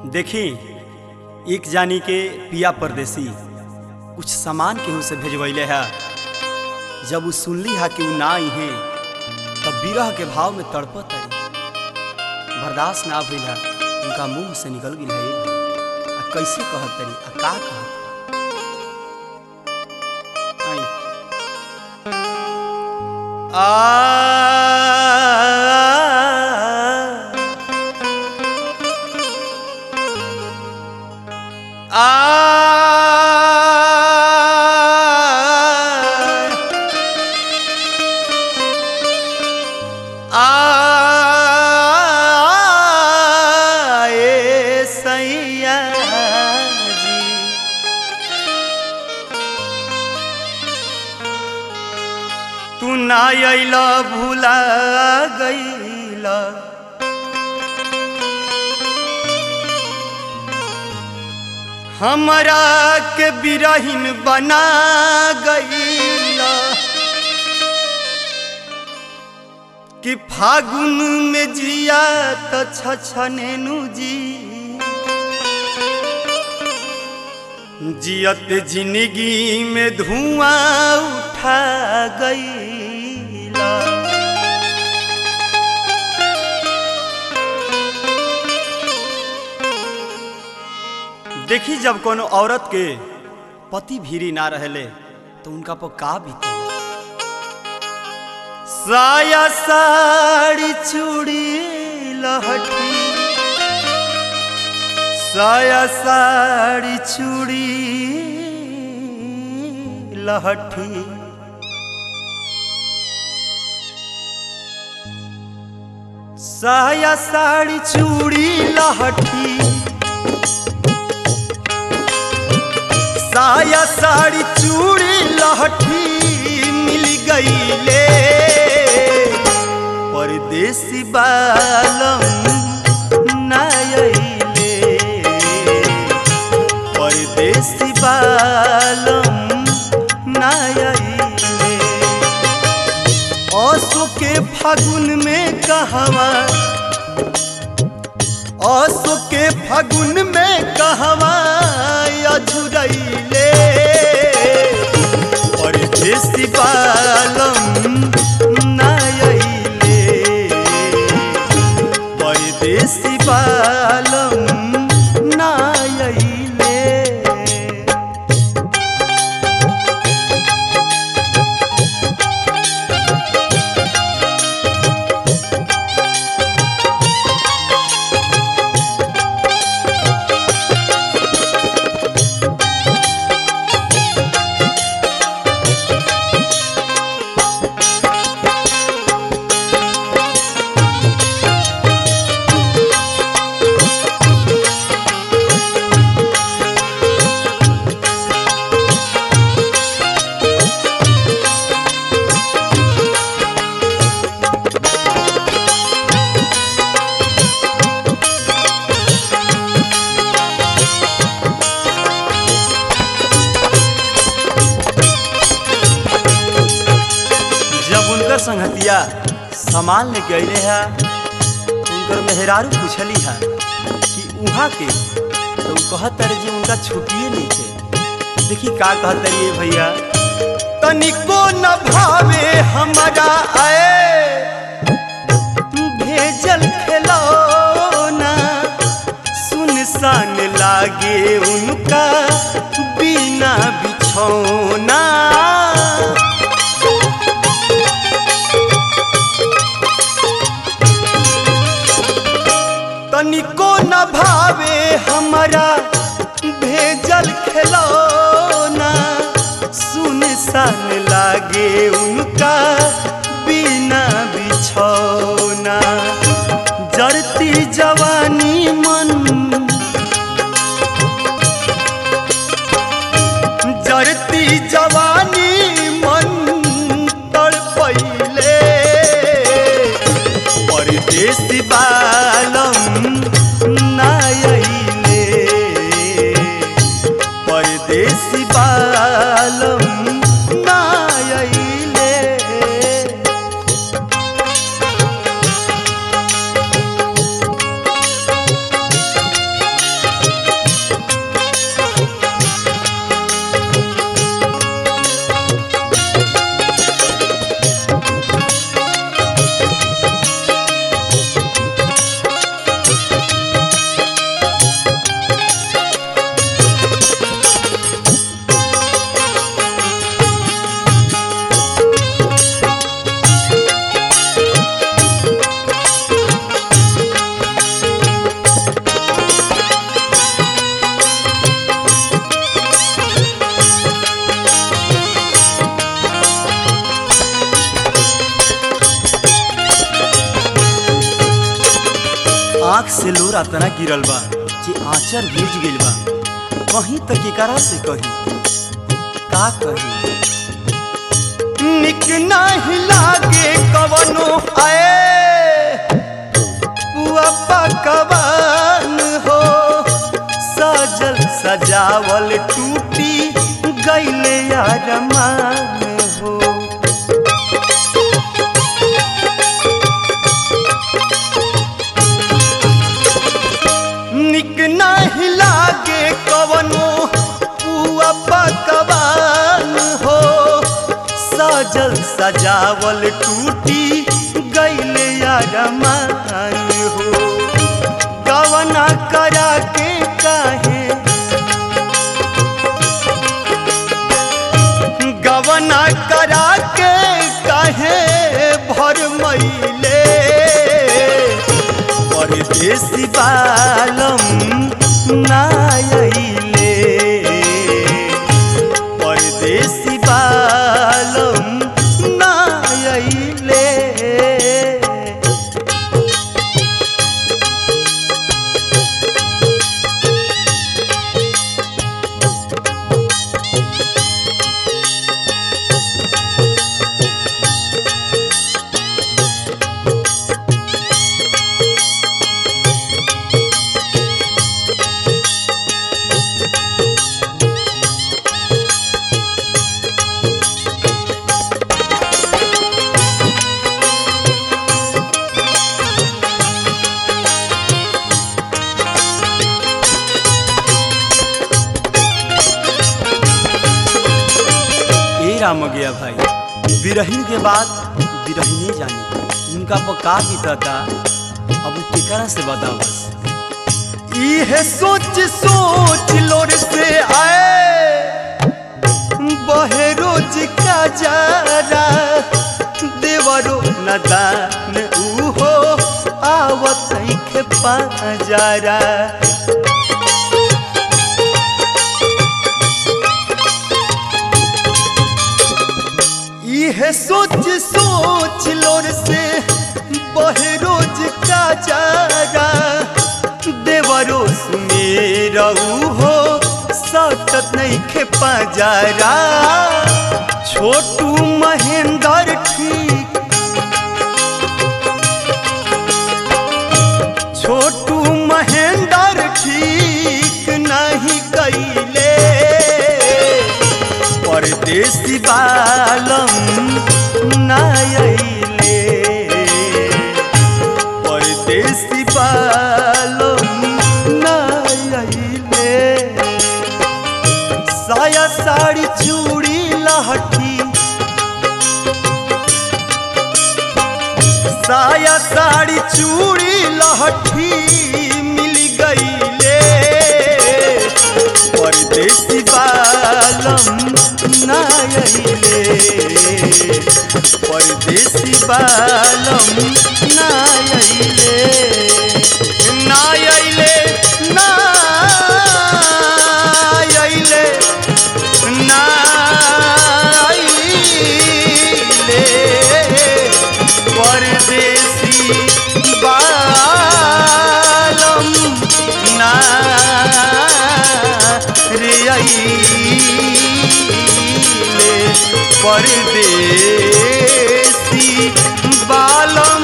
देखी एक जानी के पिया परदेसी कुछ सामान केहू से भेजवैले है जब उ सुनली हा कि उ ना आई है तब विरह के भाव में तड़पत तरी बर्दाश्त ना भइल है उनका मुंह से निकल गई है आ कैसे कहत तरी आ का कहत आई। आ आ आए सैया जी तू ना अइला भूला गईला हमरा के बिरहिन बना गईला कि फागुन में जिया त छछनेनु जी जियत जिंदगी में धुआं उठा गईला देखी जब कोनो औरत के पति भीरी ना रहले तो उनका पर का बीते साया साड़ी चूड़ी लहठी साया साड़ी चूड़ी लहठी साया साड़ी चूड़ी लहठी साया साड़ी चूड़ी लहठी मिल गईले परदेसी बालम नायले परदेसी बालम नायले असो के फागुन में कहवा असो के फागुन में कहवा अझुरैले परदेसी बालम नायले परदेसी बालम नायले जब उनकर संगतिया सामान लेके अइले है तो उनकर मेहरारू पूछली है कि उहाँ के तो उ कहत तारे जी उनका छुट्टिए नहीं थे देखी का कहत तारी भैया तनिको न भावे हमारा आए भेजल खिलौना सुनसान लागे उनका बिना बिछौना तनिको न भावे हमारा भेजल खिलौना सुनसान लागे उनका बिना बिछौना जरती जवानी मन जरती जवानी मन तड़पैले परदेसी बालम नायले परदेसी बालम नायले लोर अतना गिरल बा जे आंचर भीज गइल बा कहीं तक एकरा से कही का कही निक नाही लागे कवनो आए पुआ पकवान हो सजल सजावल टूटी गइले अरमान हो निक नाही लागे कवनो पुआ पकवान हो सजल सजावल टूटी गइले अरमान हो गवना करा के काहे गवना करा के काहे भर मईले परदेसी बालम नायले परदेसी बालम नायले ए राम गया भाई बिरहिन के बाद बिरहिने जानी उनका पर का बीतता अब उ केकरा से बता बस इहे सोच सोच लोर से आए बहे रोज का जारा देवरो नदान उहो आवत के पाजारा इहे सोच सोच लोर से बहे रोज का जारा देवरो सुमेरऊ हो सटत नहीं खे पाजारा छोटू महेंद्र ठीक छोटू महेंद्र ठीक नहीं कैले परदेसी बालम नायले परदेसी बालम नायले साया साड़ी चूड़ी लहठी साया साड़ी चूड़ी लहठी मिल गईले परदेसी बालम नायले परदेसी बालम नायले नायले नायले नायले परदेसी बालम ना रे आइले परदेसी बालम